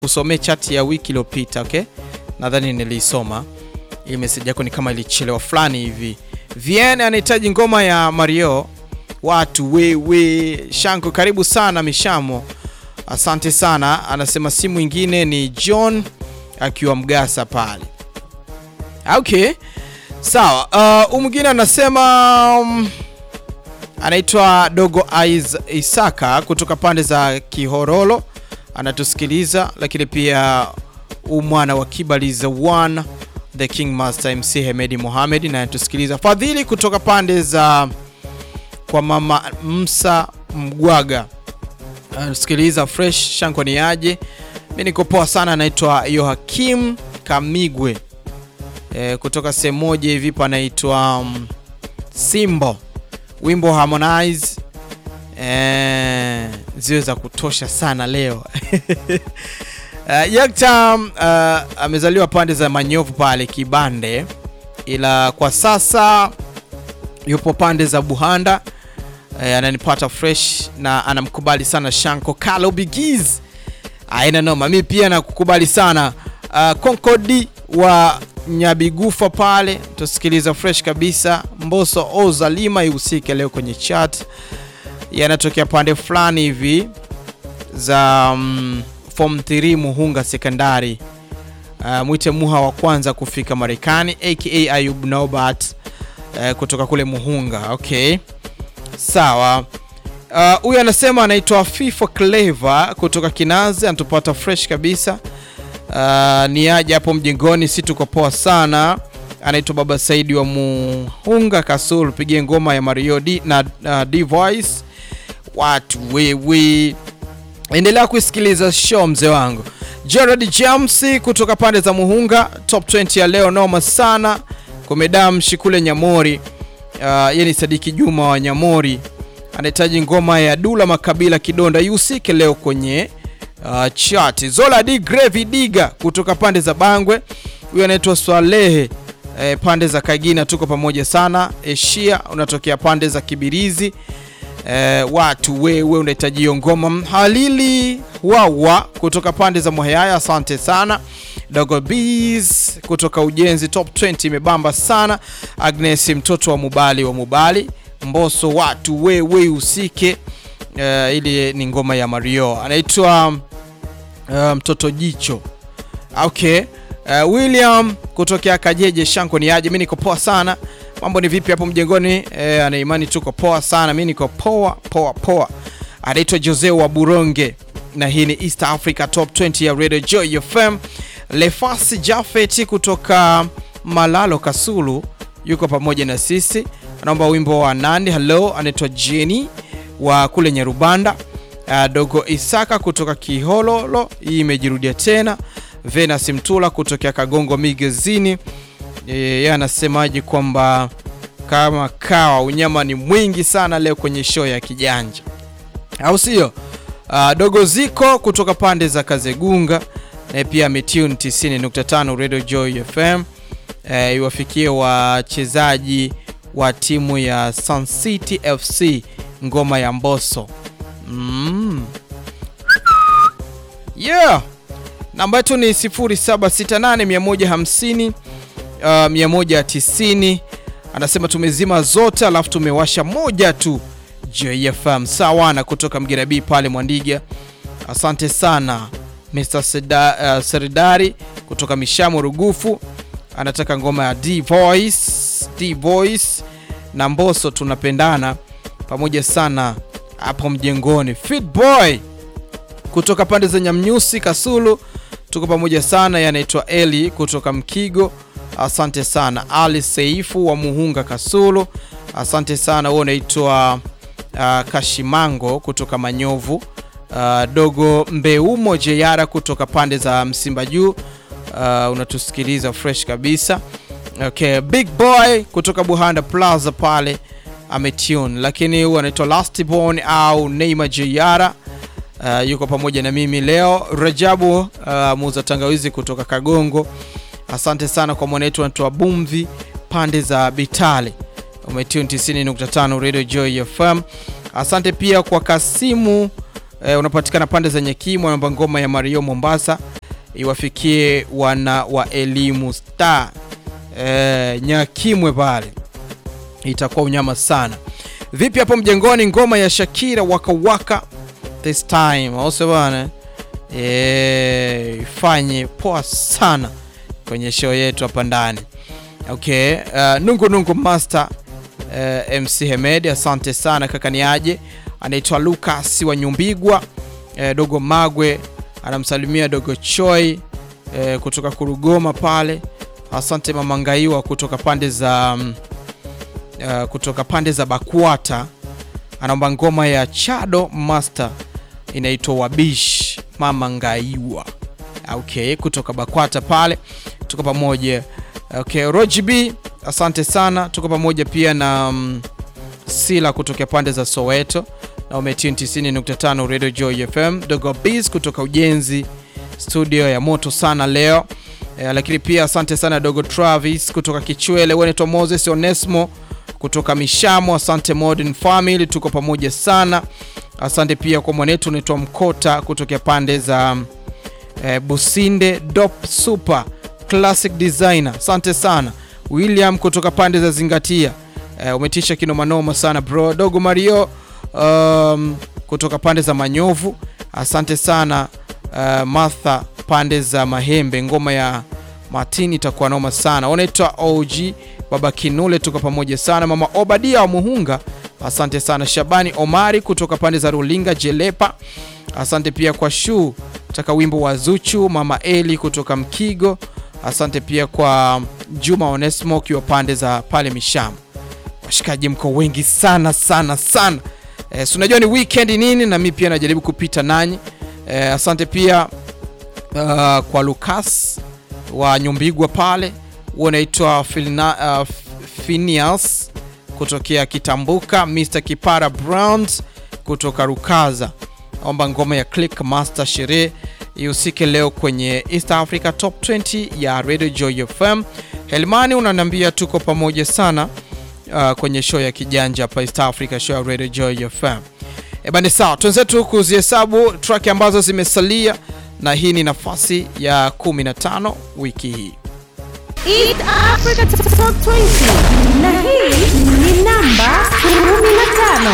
kusomea chat ya wiki iliyopita okay? Nadhani nilisoma hii message yako, ni kama ilichelewa fulani hivi. Vien anahitaji ngoma ya Mario watu wewe. Shanko, karibu sana Mishamo, asante sana. Anasema si mwingine ni John akiwa Mgasa pale. Okay, sawa. Uh, mwingine anasema um, anaitwa Dogo Aiz Isaka kutoka pande za Kihorolo anatusikiliza, lakini pia umwana wa Kibaliza one the King Master MC Hemedi Mohamed na anatusikiliza. Fadhili kutoka pande za kwa mama Msa Mgwaga anatusikiliza fresh. Shanko ni aje? Mi niko poa sana. Anaitwa Yohakim Kamigwe e, kutoka sehemu moja hivi panaitwa um, Simbo wimbo Harmonize eh, ziwe za kutosha sana leo. Uh, Yaktam uh, amezaliwa pande za Manyovu pale Kibande, ila kwa sasa yupo pande za Buhanda. Uh, ananipata fresh na anamkubali sana Shanko Kalo Bigiz, aina noma. Mi pia nakukubali sana uh, Konkodi wa Nyabigufa pale tusikiliza fresh kabisa. Mboso Ozalima ihusike leo kwenye chat, yanatokea pande fulani hivi za um, form 3 Muhunga sekondari. Uh, mwite Muha wa kwanza kufika Marekani aka Ayub Nobat uh, kutoka kule Muhunga. Okay, sawa. Huyu uh, anasema anaitwa FIFA Clever kutoka Kinazi, anatupata fresh kabisa. Uh, ni aje hapo mjengoni, si tuko poa sana. Anaitwa Baba Saidi wa Muhunga Kasul, pigie ngoma ya Mario D na uh, D Voice watu wewe endelea kusikiliza show mzee wangu. Gerard James kutoka pande za Muhunga, top 20 ya leo noma sana. Komedam Shikule Nyamori, uh, ye ni Sadiki Juma wa Nyamori, anahitaji ngoma ya Dula Makabila Kidonda ihusike leo kwenye uh, chat. Zola D Gravy Diga kutoka pande za Bangwe, huyu anaitwa Swalehe eh, pande za Kagina, tuko pamoja sana. Eshia unatokea pande za Kibirizi. Eh, watu wewe unahitaji hiyo ngoma. Halili wawa kutoka pande za Mwehaya, asante sana. Dogo Bees kutoka Ujenzi, top 20 imebamba sana. Agnes mtoto wa Mubali wa Mubali Mboso, watu wewe usike. Eh, ili ni ngoma ya Mario anaitwa uh, mtoto jicho. Okay. Uh, William kutokea Kajeje Shanko ni aje? Mimi niko poa sana. Mambo ni vipi hapo mjengoni? Eh, ana imani tuko poa sana. Mimi niko poa poa poa. Anaitwa Jose wa Buronge na hii ni East Africa Top 20 ya Radio Joy FM. Lefasi Jafet kutoka Malalo Kasulu yuko pamoja na sisi, anaomba wimbo wa nani? Hello, anaitwa Jenny wa kule Nyarubanda. Uh, Dogo Isaka kutoka Kihololo, hii imejirudia tena. Venus Mtula kutokea Kagongo Migezini yeye anasemaje kwamba kama kawa unyama ni mwingi sana leo kwenye show ya kijanja, au sio? Uh, Dogo Ziko kutoka pande za Kazegunga na pia ametune 90.5 Radio Joy FM. Uh, iwafikie wachezaji wa timu ya Sun City FC ngoma ya Mboso. Mm. Yeah. Namba yetu ni 0768 Uh, 190 anasema tumezima zote alafu tumewasha moja tu JFM sawa. Na kutoka Mgera B pale Mwandiga, asante sana Mr. Seda, uh, Seridari kutoka Mishamo Rugufu anataka ngoma ya D Voice, D Voice na Mboso tunapendana pamoja sana hapo mjengoni. Fit Boy kutoka pande za Nyamnyusi Kasulu tuko pamoja sana, yanaitwa Eli kutoka Mkigo Asante sana Ali Seifu wa Muhunga Kasulu, asante sana. Wewe unaitwa uh, Kashimango kutoka Manyovu, uh, Dogo Mbeumo Jeyara kutoka pande za Msimba Juu, uh, unatusikiliza fresh kabisa. Okay, Big Boy kutoka Buhanda Plaza pale ametune, lakini huyu anaitwa Lastborn au Neymar Jeyara, uh, yuko pamoja na mimi leo. Rajabu uh, muuza tangawizi kutoka Kagongo Asante sana kwa mwanetu anatoa Bumvi pande za Bitale, umetune 90.5 Radio Joy FM. Asante pia kwa Kasimu e, unapatikana pande za Nyekimwe. Naomba ngoma ya Mario Mombasa iwafikie wana wa elimu star e, Nyakimwe pale, itakuwa unyama sana. Vipi hapo mjengoni, ngoma ya Shakira waka waka this time also bana e, ifanye poa sana kwenye show yetu hapa ndani. Okay, uh, nungu nungu master uh, MC Hemed, asante sana kaka. Ni aje anaitwa Lucas wa Nyumbigwa uh, dogo Magwe anamsalimia dogo Choi uh, kutoka Kurugoma pale. Asante mama Ngaiwa kutoka pande za um, uh, kutoka pande za Bakwata anaomba ngoma ya Chado Master inaitwa Wabish mama Ngaiwa. Okay, kutoka Bakwata pale tuko pamoja. Okay, Roji B asante sana, tuko pamoja pia na um, Sila kutokea pande za Soweto na umetune 90.5 Radio Joy FM. Dogo Biz kutoka Ujenzi studio ya moto sana leo e, lakini pia asante sana Dogo Travis kutoka Kichwele. Wewe unaitwa Moses Onesmo kutoka Mishamo, asante Modern Family, tuko pamoja sana. Asante pia kwa mwanetu unaitwa Mkota kutokea pande za e, Businde Dop Super Classic Designer, asante sana. William kutoka pande za Zingatia e, umetisha kinomanoma sana bro. Dogo Mario um, kutoka pande za Manyovu, asante sana. Uh, Martha pande za Mahembe, ngoma ya Martin itakuwa noma sana. Unaitwa OG Baba Kinule, tuko pamoja sana. Mama Obadia wa Muhunga, asante sana. Shabani Omari kutoka pande za Rulinga Jelepa, asante pia kwa shu taka wimbo wa Zuchu. Mama Eli kutoka Mkigo, asante pia kwa Juma Onesmo ukiwa pande za pale Mishamu. Washikaji mko wengi sana sana sana. E, si unajua ni weekend nini, na mimi pia najaribu kupita nanyi. E, asante pia uh, kwa Lucas wa Nyumbigwa pale, huo unaitwa uh, Phineas kutokea Kitambuka, Mr Kipara Browns kutoka Rukaza, omba ngoma ya Click Master sherehe ihusike leo kwenye East Africa Top 20 ya Radio Joy FM. Helmani unaniambia tuko pamoja sana uh, kwenye show ya kijanja hapa East Africa show ya Radio Joy FM. E bani, sawa, tuenzetu kuzihesabu track ambazo zimesalia, na hii ni nafasi ya 15 wiki hii. East Africa Top 20 na hii ni namba 15.